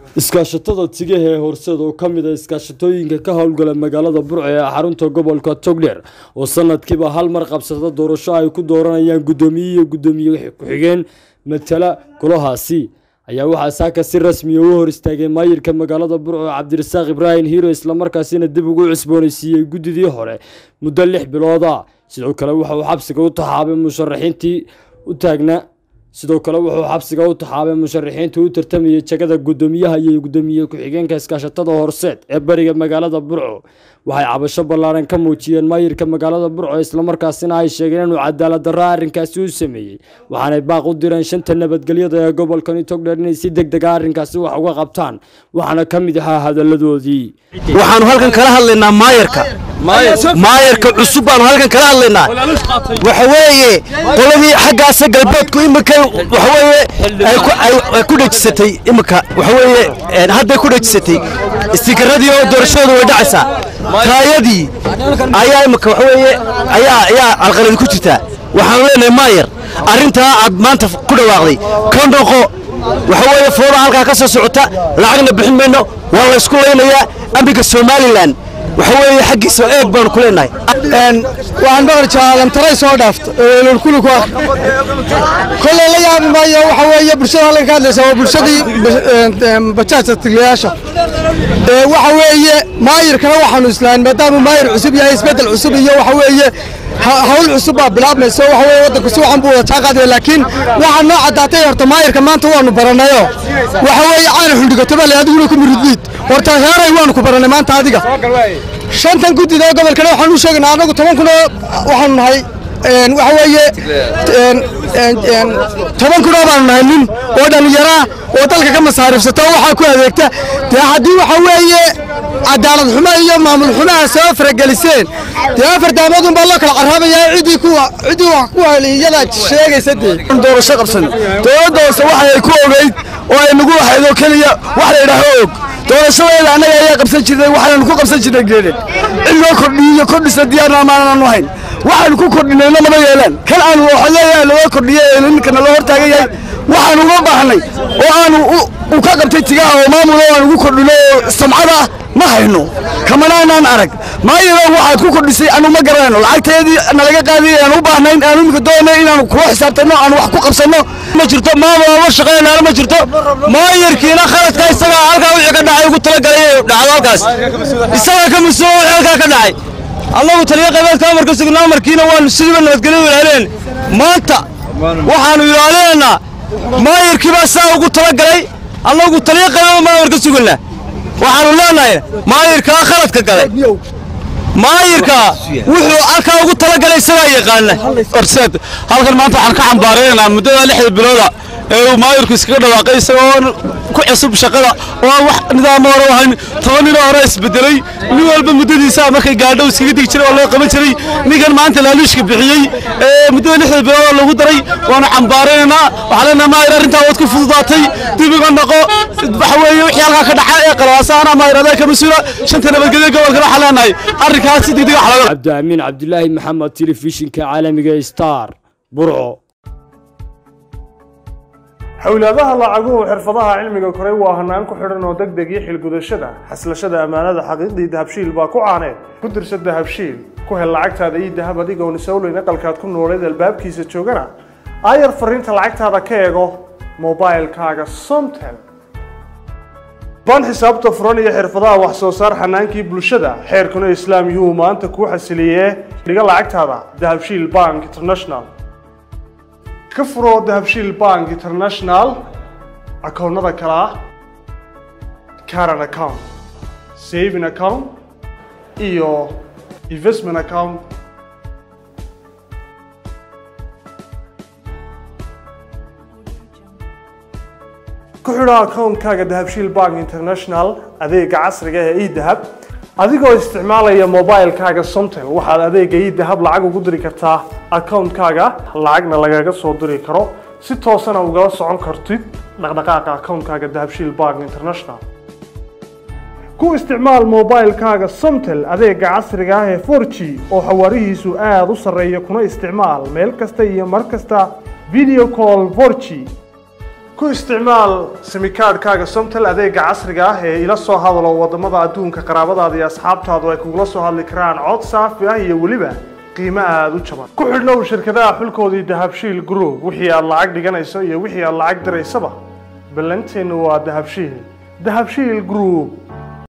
iskaashatada tigaha ee horseed oo ka mid a iskaashatooyinka ka howlgala magaalada burco ee xarunta gobolka togdheer oo sanadkiiba hal mar qabsada doorasho ay ku dooranayaan guddoomiye iyo guddoomiye ku-xigeen matala golahaasi ayaa waxaa saaka si rasmiya u hor istaagay maayirka magaalada burco cabdirasaaq ibraahim hiiro islamarkaasina dib ugu cusboonaysiiyey guddidii hore muddo lix bilooda sidoo kale waxa uu xabsiga u taxaabay musharaxiintii u taagnaa sidoo kale wuxuu xabsiga u taxaabay musharaxiinta u tartamayay jagada guddoomiyaha iyo guddoomiye ku-xigeenka iskaashatada horseed ee bariga magaalada burco waxay cabasho ballaaran ka muujiyeen maayirka magaalada burco islamarkaasina ay sheegeen inuu cadaalad darro arrinkaasi u sameeyey waxaanay baaq u direen shanta nabadgelyada ee gobolkani togdheer inay si deg dega arrinkaasi wax uga qabtaan waxaana ka mid ahaa hadalladoodii waxaanu halkan kala hadlaynaa maayarka maayarka cusub baanu halkan kala hadlaynaa waxa weeye qoladii xaggaasa galbeedku imika waxa weeye ay ku dhejisatay imika waxa weeye hadday ku dhejisatay istikaradii oo doorashadooda way dhacaysaa taayadii ayaa imika waxa weeye ayaa ayaa alqaladi ku jirtaa waxaanu leenahay maayar arrintaa aad maanta ku dhawaaqday ka noqo waxa weeye fooda halkaa ka soo socota lacagna bixin mayno waa la ysku laynayaa amniga somalilan waxa weeye xaggiisa eeg baanu ku leenahay waxaan maqli jiraa lamtaray soo dhaafta eelulkuli ku ah kolley la yaabi maayo waxa weeye bulshada halkan ka hadlaysa waa bulshadii bajaajta tiglayaasha waxa weeye maayirkana waxaanu islaahin maadaama maayir cusub yahay isbeddel cusub iyo waxa weeye hawl cusub baa bilaabmayso waxa weeye waddanku si waxan buu wada jaaqaadaya laakiin waxaa noo caddaatay horta maayirka maanta waanu baranayo waxa weeye caana xundhigato bale adiguna ku miridliid horta heeray waanu ku barannay maanta adiga shantan guddida oo gobolkana waxaan u sheegaynaa annagu toban kun oo waxaanu nahay waxa weeye toban kun oo baanu nahay nin oo dhallinyaraa oo dalka ka masaariifsata oo waxaa ku adeegta dee haddii waxa weeye cadaalad xumo iyo maamul xumaha soo farageliseen dee afar daamoodun baa loo kala carraabayaa ciddii kuwa ciddii wax ku iyada sheegaysa dee doorasho qabsan dowladda hoose waxa ay ku ogeyd oo ay nagu waxayd oo keliya wax la yidhaaho og doorashadeeda annaga ayaa qabsan jirnay waxaanu ku qabsan jirnay geedhe in loo kordhiyo kordhisa diyaarna maanaanu hayn waxaanu ku kordhinayna lama yeelaan kan aanu waxleeyahay loo kordhiyo ee ninkana loo hortaagan yahay waxaanu uga baahnay oo aanu u ka qabtay tigaha oo maamulo aan ugu kordhino oo samcada ah ma hayno kamanaanaan arag maayiro waxaad ku kordhisay anu ma garanayno lacagteedii nalaga qaadiy aan u baahnayn aanu imika doonay inaanu kula xisaabtanno aanu wax ku qabsanno ma jirto maamul ma shaqaynaana ma jirto maayirkiina khaladka isagaa halkaa wixii ka dhacay ugu talagalay dhacdo halkaas isagaa ka mas-uul wixii halkaa ka dhacay annagu taliya qabeedka amarka sugnaa amarkiina waanu sidiiba nabadgelyo ilaaleen maanta waxaanu ilaalinaynaa maayirkii baa saa ugu talagalay annagu taliya qabeed ma amarka suganaa waxaanu leenahay maayirkaa khaladka galay maayirka wuxuu halkaa ugu talagalay isagaa yaqaana horseed halkan maanta waxaan ka xambaaraynaynaa muddada lixda bilooda ee uu maayirku iskaga dhawaaqay isagoo ku cusub shaqada oo aan wax nidaamo hore u hayn toban ninoo hore isbedelay nin walba muddadiisa markay gaadho iskaga digi jiray oo loo qaban jiray ninkan maanta laaluushka bixiyey ee muddada lixda bilooda lagu daray waanu xambaaraynaynaa waxaa leenahay maayir arrintaa waad ku fududaatay dib iga noqo waxa weeye wixii halkaa ka dhaca ee qalwaasaana maayir adaa ka mas-uula shanta nabadgelyo gobolkana waxaa leenahay arrinkaas si degdeg wax looga cabdiamiin cabdulaahi maxamed telefishinka caalamiga star burco xowlaadaha lacaguhu xirfadaha cilmiga koray waa hanaan ku xidhan oo deg deg iyo xilgudashada xaslashada ammaanada xaqiiqdii dahabshiil baa ku caaneed ku dirsa dahabshiil ku hel lacagtaada iyo dahab adigoon isowleyn aqalkaad ku nooleed albaabkiisa joogana aayar fariinta lacagtaada ka eego mobailkaaga somtel baan xisaabta furan iyo xirfadaha wax soo saar xanaankii bulshada xeerkuna islaam yuhuu maanta kuu xasiliyee dhiga lacagtaada dahabshiil bank international ka furo dahabshiil bank international akoonnada kale ah caran account saving account iyo investment account ku xidho akoonkaaga dahabshiil bank international adeega casriga ee edahab adigoo isticmaalaya mobilkaaga somtel waxaad adeega idahab lacag ugu diri kartaa akoonkaaga lacagna lagaga soo diri karo si toosana ugala socon kartid dhaqdhaqaaqa akoonkaaga dahabshiil bank international ku isticmaal mobilkaaga somtel adeega casriga ah ee 4g oo xawaarihiisu aada u sarreeya kuna isticmaal meel kasta iyo mar kasta video call 4g ku isticmaal simikaadhkaaga somtel adeega casriga ah ee ila soo hadalo wadamada adduunka qaraabadaada iyo asxaabtaadu ay kugula soo hadli karaan cod saafi ah iyo weliba qiimo aada u jaban ku xidhnow shirkadaha xulkoodii dahabshiil group wixii aad lacag dhiganayso iyo wixii aad lacag diraysaba ballanteenu waa dahabshiil dahabshiil group